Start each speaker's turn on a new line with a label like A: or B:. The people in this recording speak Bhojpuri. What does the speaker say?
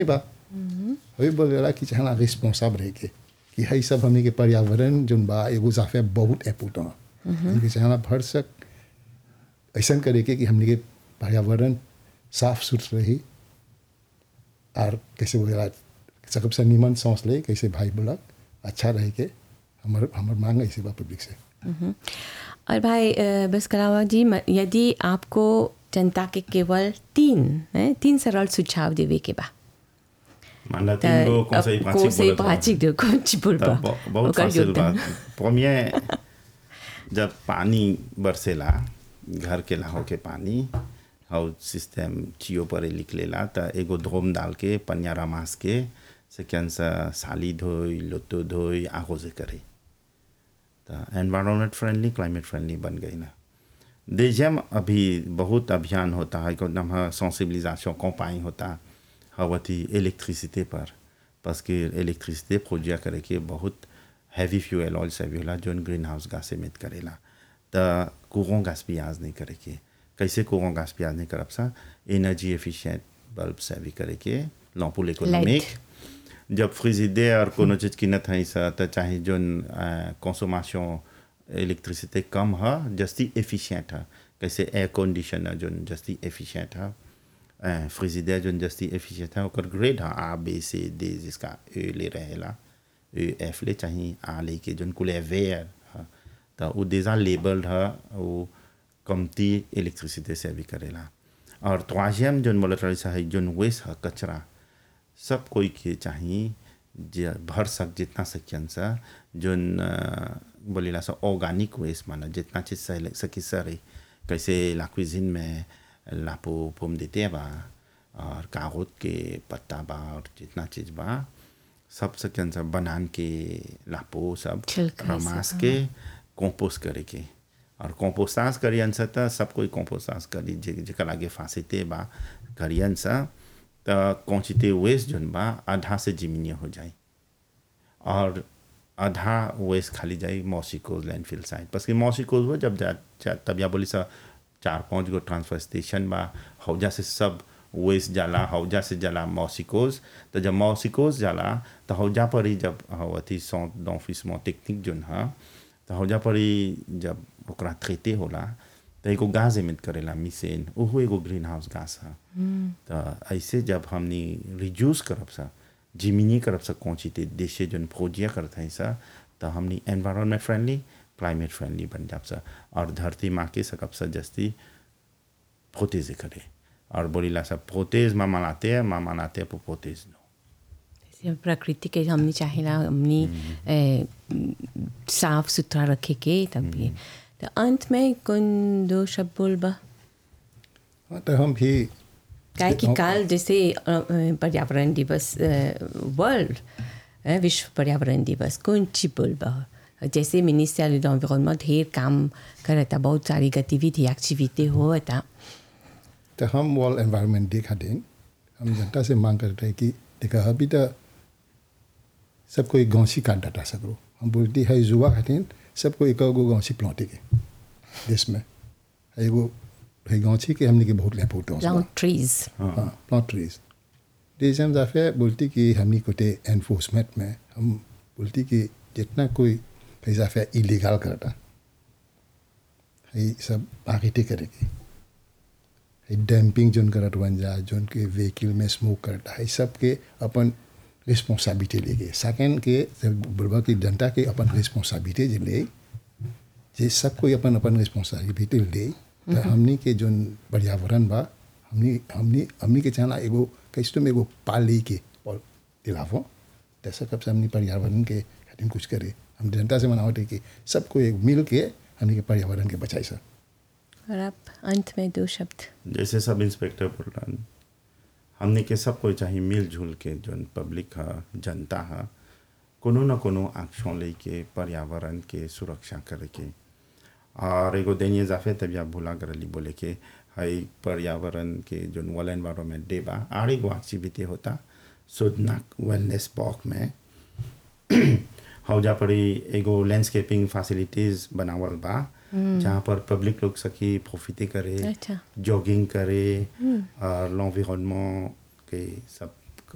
A: बा अभी बोलेला कि चाहना रिस्पॉन्साब रह के कि हई सब हमने के पर्यावरण जोन बा एगो जाफे बहुत इम्पोर्टेंट हमने चाहना भर सक ऐसा करे के कि हमने के पर्यावरण साफ सुथरा रही और कैसे बोलेला सकब से निमन सांस ले कैसे भाई बोलक अच्छा रह के हमर हमर मांग ऐसे बा पब्लिक से
B: और भाई अ, बस कलावा जी म- यदि आपको जनता के केवल तीन हैं, तीन सरल सुझाव देवे के बा
C: मानला तीन गो कौन सा
B: कौन से
C: बोलत बा?
B: पाँच दो कौन ची बोलबा
C: तब ब- बहुत
B: ओकर
C: फासिल बा
B: योगदान।
C: पमिया जब पानी बरसेला घर के लाहो के पानी और सिस्टम चियो पर निकलेला त एगो धोम डाल के पनियारा मास के से सा साली धोई लोतो धोई आगो से करे त एनवायरमेंट फ्रेंडली क्लाइमेट फ्रेंडली बन गई ना देजम अभी बहुत अभियान होता है को नाम सेंसिबिलिजेशन कंपाई होता हवती इलेक्ट्रिसिटी पर parce que इलेक्ट्रिसिटी प्रोजिया करे के बहुत हैवी फ्यूल ऑयल से भी होला जोन ग्रीन हाउस गैस एमिट करेला त कुरों गैस भी आज नहीं करे के कैसे कुरों गैस भी आज नहीं करब सा एनर्जी एफिशिएंट बल्ब से भी करे के लॉम्पुल इकोनॉमिक जब फ्रिजिडे और कोनो चीज किनत है सा त चाहे जोन कंसोमेशन इलेक्ट्रिसिटी कम है जस्ती एफिशिएंट है कैसे एयर कंडीशनर जोन जस्ती एफिशिएंट है फ्रिजिडे जोन जस्ती एफिशिएंट है ओकर ग्रेड है आ बी सी डी जिसका ए ले रहेला ए एफ ले चाहे आ ले के जोन कुले वेयर है त उ déjà लेबल्ड है वो कमती इलेक्ट्रिसिटी से भी करेला और troisième जोन बोलत रही है जोन वेस्ट है कचरा सब कोई के चाहिए जे भर सक जितना सकियन सा जोन अ, बोलेला सा ऑर्गेनिक वेस्ट माना जितना चीज सही सकी सरे कैसे ला cuisine में लापो पोम देते बा और कागज के पत्ता बा और जितना चीज बा सब सकियन सा बनान के लापो सब
B: छिलका से,
C: रमास के कंपोस्ट करे के और कंपोस्टास करियन सा त सब कोई कंपोस्टास करी जे जेकर आगे फांसीते बा करियन सा त क्वांटिटी वेस्ट जोन बा आधा से जिमिनिया हो जाए और आधा वेस्ट खाली जाए मौसिकोज लैंडफिल साइड बस कि मौसिकोज हो जब जा, जा तब या बोली सा चार पांच गो ट्रांसफर स्टेशन बा हौजा से सब वेस्ट जाला हौजा से जाला मौसिकोज तो जब मौसिकोज जाला तो हौजा पर ही जब हौ अथी सौ ऑफिस में टेक्निक जोन है तो हौजा पर ही जब ओकरा थ्रेते होला तो एगो गाज एमिट करेला मिसेन ओहो एगो ग्रीन हाउस गास है तो ऐसे जब हमनी रिड्यूस करब सा जिमिनी करब सा क्वांटिटी देशे जोन फौजिया करत है सा तो हमनी एनवायरमेंट फ्रेंडली क्लाइमेट फ्रेंडली बन जाब सा और धरती माँ के सकब सा जस्ती प्रोतेज करे और बोलीला सा प्रोतेज माँ मनाते हैं माँ मनाते हैं प्रोतेज नो
B: जैसे प्रकृति के हमने चाहेला हमने ए, साफ सुथरा रखे के तब ये तो अंत में कौन दो शब्द बोलबा
A: हाँ, तो हम भी
B: काहे कि काल जैसे अ, अ, पर्यावरण दिवस वर्ल्ड विश्व पर्यावरण दिवस कौन ची बोलबा जैसे मिनिस्टर एनवायरमेंट ढेर काम करता बहुत सारी गतिविधि एक्टिविटी होता
A: तो हम वर्ल्ड एनवायरनमेंट डे खातिर हम जनता से मांग करते हैं कि देखा अभी तो सब कोई गौसी काट डाटा सकरो हम बोलती है युवा खातिर सबको एक गो गौसी प्लॉटे के देश में एगो है गौसी के हमने के बहुत इम्पोर्टेंस
B: लॉन्ग ट्रीज
A: हाँ प्लॉट ट्रीज देश हम जाफे बोलती कि हमने कोटे एनफोर्समेंट में हम बोलती कि जितना कोई है जाफे इलीगल करता है सब आगे करेगी डैम्पिंग जोन करत बन जा जोन के व्हीकल में स्मोक करता है सब के अपन रिस्पॉन्सिबिलिटी लेके सेकेंड के बुढ़वा की जनता के अपन रिस्पॉन्सिबिलिटी जे ले जे सब कोई अपन अपन रिस्पॉन्सिबिलिटी ले तो हमनी के जोन पर्यावरण बा हमनी हमनी हमनी के चाहना एगो कैसे में एगो पाली के पल दिलावो तैसा कब से हमनी पर्यावरण के खातिर कुछ करे हम जनता से मनावट है कि सबको एक मिल के हमनी के पर्यावरण के बचाई सक
B: और आप अंत में दो शब्द
C: जैसे सब इंस्पेक्टर बोल रहा हमने के सब कोई चाहिए मिलजुल के जोन पब्लिक है जनता है कोनो न कोनो एक्शन लेके पर्यावरण के सुरक्षा करे के और एगो दैनिक जाफे तब आप भूला करली बोले के हई पर्यावरण के जोन वर्ल्ड एनवायरमेंट डे बा आर एगो एक्टिविटी होता सुदनाक वेलनेस पॉक में हौजा पड़ी एगो लैंडस्केपिंग फैसिलिटीज बनावल बा जहाँ पर पब्लिक लोग सकी प्रोफिटे करे
B: अच्छा।
C: जॉगिंग करे और l'environnement के सब